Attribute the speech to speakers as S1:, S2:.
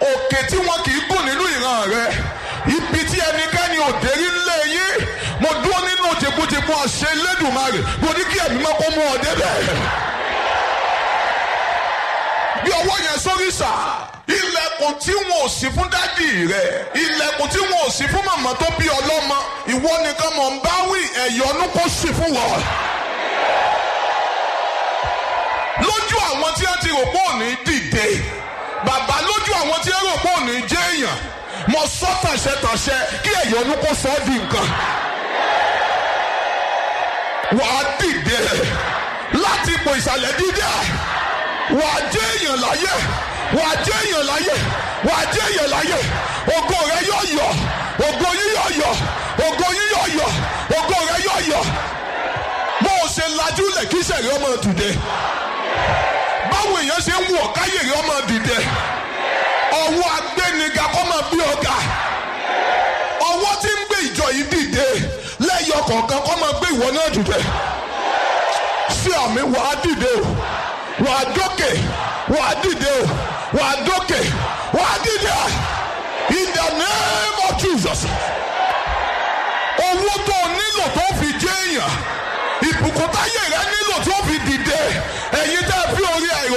S1: òkè tí wọn kì í gùn nínú ìran rẹ ibi tí ẹnikẹ́ni ò dérí lé yín mo dúró nínú tìkútìkú àṣẹ Elédùmarè mo ní kí ẹ̀mí mọ́ kó mú ọ débẹ̀. bí ọwọ́ yẹn sórí sà ilẹ̀kùn tí wọn ò sí fún dádì rẹ ilẹ̀kùn tí wọn ò sí fún màmá tó bí ọlọ́mọ ìwọ nìkan mọ̀ ń bá wí ẹ̀yọ́nú kó sì fún wọn. lójú àwọn tí wọ́n ti rò pé òní dìde bàbá lójú àwọn tí wọ́n rò pé òní jẹ́ èèyàn mo sọ tàṣẹtàṣẹ kí ẹ̀yọ́nú kó sọ ọ́ di nǹkan. wàá dìde láti ipò ìsàlẹ̀ dídá wà á jẹ́ èèyàn láyé wà á jẹ́ èèyàn láyé wà á jẹ́ èèyàn láyé ògo rẹ yóò yọ ògo yín yóò yọ ògo yín yóò yọ ògo rẹ yóò yọ bó o ṣe lajú lẹ̀ kí sẹ̀rí ọmọ dìde báwo èèyàn ṣe ń wọ̀ káyèrè ọmọ dìde ọwọ́ agbéniga kọ́ máa bí ọ̀gá ọwọ́ tí ń gbé ìjọ yìí dìde lẹ́yọ kọ̀ọ̀kan kọ́ máa gbé ìwọ náà dìde sí àmì wàá dìde o wà á dókè wà á dìde o wà á dókè wà á dìde in the name of Jesus owó tó o nílò tó